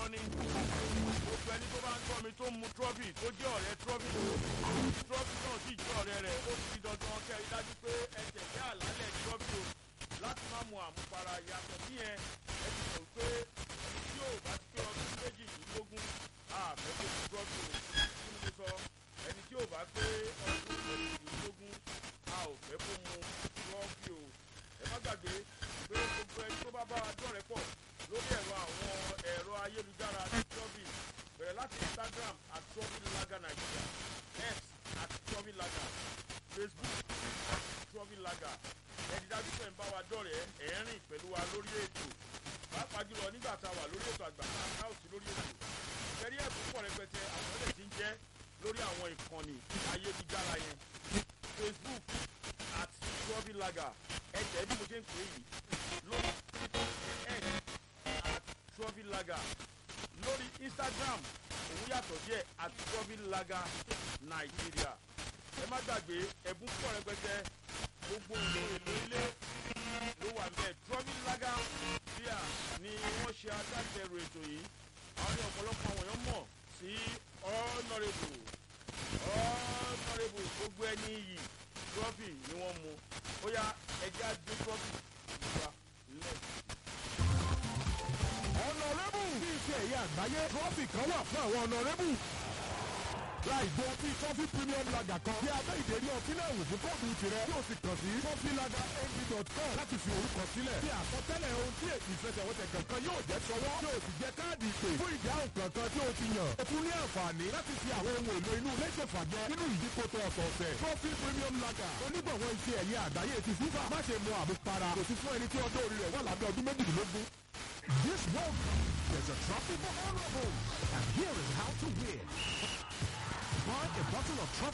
dandan ni gbogbo ẹni tó bá ń tọ́ mi tó ń mu trọ́fì tó jẹ́ ọ̀rẹ́ trọ́fì trọ́fì náà sì jẹ́ ọ̀rẹ́ rẹ̀ ó ti di dandan kẹ́ ẹ dájú pé ẹ tẹ̀lé àlálẹ̀ trọ́fì o láti má mu àmupara yàtọ̀ síyẹn ẹ ti mọ̀ pé ẹni tí yóò bá ti pé ọdún méjìdínlógún àfẹ́ tó ti trọ́fì o kí ni mo sọ ẹni tí yóò bá pé ọdún méjìdínlógún a ò fẹ́ kó mu trọ́fì o ẹ má gbàgbé pé gbogbo ẹni tó bá bá wa dọ̀rẹ́ pọ̀ lórí ẹ̀rọ àwọn ẹ̀rọ ayélujára ti trọ́fì bẹ̀rẹ̀ láti instagram at trọ́fìlaga nigeria x at trọ́fìlaga facebook at trọ́fìlaga ẹ̀dí dájú pé ń bá wa dọ̀rẹ́ ẹ̀ ń rìn pẹ̀lú wa lórí ètò pàápàá jùlọ nígbà tá a wà lórí ètò àgbà náà sí lórí ètò ìfẹ́rí ẹ̀bùn pọ̀ rẹpẹtẹ àwọn ọ̀rẹ́ ti ń jẹ́ lórí àwọn ìkànnì ayélujára yẹn facebook at trọ́fìlaga ẹ̀jẹ̀ bí mo ṣe ń pè é yìí lórí x at trọ́fìlaga lórí instagram òun yàtọ̀ díẹ̀ at trọ́fìlaga nàìjíríà ẹ má gbàgbé ẹ̀bùn pọ̀ rẹpẹtẹ gbogbo ohun èlò ilé ló wà bẹ́ẹ̀ trọ́fìlaga bíà ni wọ́n ṣe agbátẹrù ètò yìí àwọn ní ọ̀pọ̀lọpọ̀ àwọn èèyàn mọ̀ sí honourable honourable gbogbo ẹni yìí trọ́fì ni wọ́n mu ó yá ẹjẹ́ àgbé trọ́fì nípa lẹ́ẹ̀kì ọ̀nàrẹ́bù bí iṣẹ́ ẹ̀yà àgbáyé trọ́fì kan wà fún àwọn ọ̀nàrẹ́bù. láì gbọ́ tí trophy premium lager kan bí abẹ́ ìdérí ọtí náà wò fún kóòdù tirẹ̀ yóò sì kàn sí trophylagerng.com láti fi orúkọ sílẹ̀. bí àsọtẹ́lẹ̀ ohun tí èsì ìfẹsẹ̀wọnsẹ̀ kankan yóò jẹ́ sọwọ́ yóò sì jẹ́ káàdì ìpè fún ìdáhùn kankan tí o ti yàn. o tún ní àǹfààní láti fi àwọn ohun èlò inú ilé ṣèfàjẹ nínú ìdíkòtò ọ̀sọ̀ọ̀sẹ̀. trophy premium lager onígbọ̀wọ́ iṣẹ́ ẹ̀yẹ àgbáyé ti fífà má ṣe mu àmupara kò sí fún ẹni tí ọjọ́ orí rẹ̀ wà lábẹ́ ọdún méjìlélógún. This World Cup, there's a trophy for honorable. And here is how to win. Buy a bottle of trophy